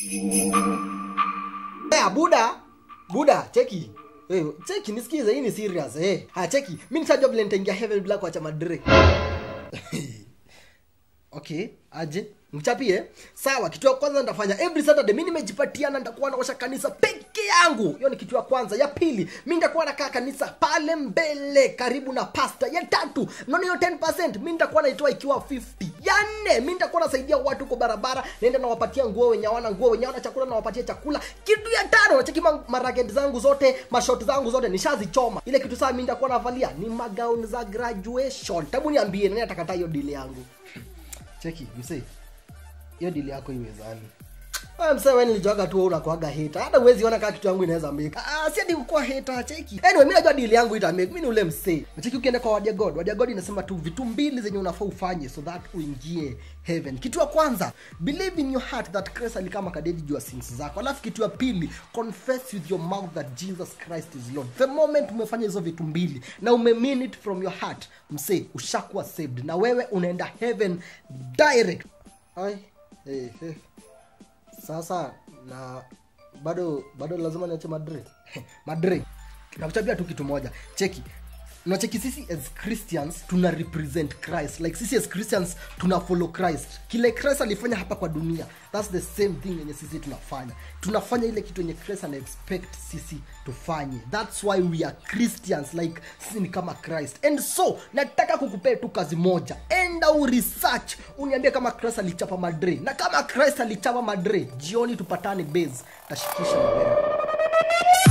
Haya, buda buda cheki hey, cheki nisikize hii ni serious hey. haya cheki mi nitajua vile nitaingia heaven bila kuacha madre okay aje mchapie sawa kitu ya kwanza nitafanya every saturday mi nimejipatiana nitakuwa naosha kanisa peke yangu hiyo ni kitu ya kwanza ya pili mi nitakuwa nakaa kanisa pale mbele karibu na pasta ya tatu naona hiyo 10 mi nitakuwa naitoa ikiwa 50 ya nne mi nitakuwa nasaidia watu kwa barabara naenda nawapatia nguo wenye hawana nguo wenye hawana chakula nawapatia chakula kitu ya tano nacheki ma- maraket zangu zote mashot zangu zote nishazichoma ile kitu saa mi nitakuwa navalia ni magauni za graduation tabu niambie nani atakataa hiyo dili yangu cheki msee hiyo dili yako iwezani Wewe msee wewe nilijuaga tu wewe unakuaga hater. Hata uwezi ona kama kitu yangu inaweza make. Ah, si ati kukuwa hater, cheki. Anyway, mimi najua deal yangu ita make. Mimi ni ule msee. Cheki ukienda kwa Word ya God. Word ya God inasema tu vitu mbili zenye unafaa ufanye so that uingie heaven. Kitu ya kwanza, believe in your heart that Christ alikama kadedi juu ya sins zako. Alafu kitu ya pili, confess with your mouth that Jesus Christ is Lord. The moment umefanya hizo vitu mbili na ume mean it from your heart, msee, ushakuwa saved na wewe unaenda heaven direct. Ai, hey, hey sasa na bado bado lazima niache madre madre nakuchapia tu kitu moja cheki nacheki sisi as christians tuna represent christ like sisi as christians tuna follow christ kile christ alifanya hapa kwa dunia thats the same thing yenye sisi tunafanya tunafanya ile kitu yenye christ ana expect sisi tufanye thats why we are christians like sisi ni kama christ and so nataka kukupea tu kazi moja enda uresearch uniambie kama christ alichapa madre na kama christ alichapa madre jioni tupatane base tashikisha na wewe